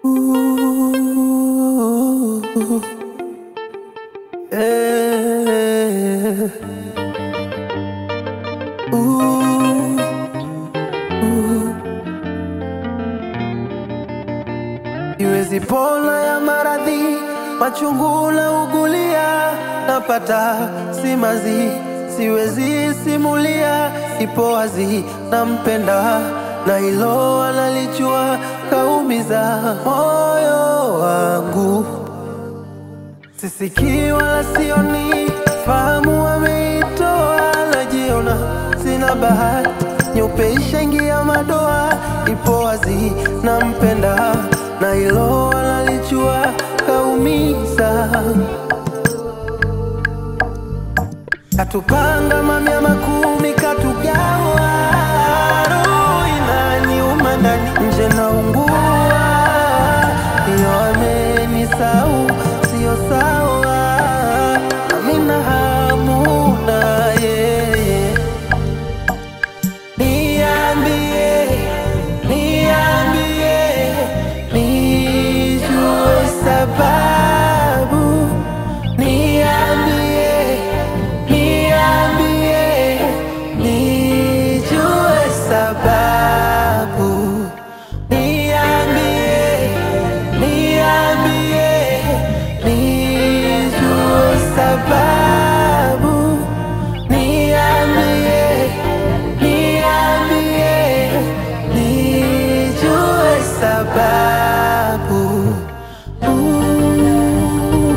Ooh, eh, ooh, ooh. Iwezi pona ya maradhi machungu na ugulia napata simazi siwezi simulia ipo wazi nampenda na hilo analijua kaumiza moyo wangu sisikii wala sioni fahamu wameitoa najiona sina bahati nyeupe ishaingia madoa ipo wazi nampenda na hilo analijua kaumiza katupanga mamia makumi katugawa roho inaniuma ndani nje naungua iyo amenisau sio sawa amina hamu na yeye niambie niambie nijue sababu niambie niambie nijue sababu niambie niambie nijue sababu niambie niambie nijue sababu Ooh.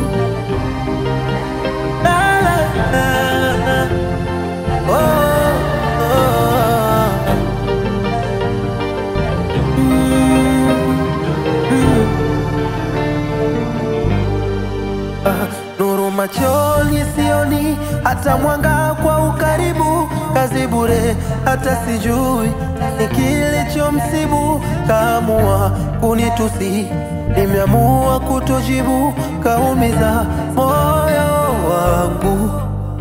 La, la, la, la. Oh, oh. Ah, nuru machoni sioni hata mwanga kwa ukaribu kazi bure hata sijui ni kilichomsibu kaamua kunitusi nimeamua kutojibu kaumiza moyo wangu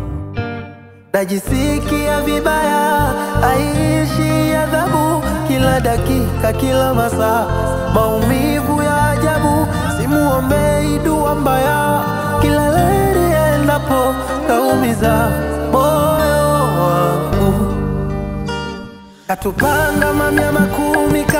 najisikia vibaya, aishi adhabu kila dakika, kila masaa, maumivu ya ajabu. Simuombei dua mbaya, kila leli endapo kaumiza moyo wangu. Katupanga mamia makumi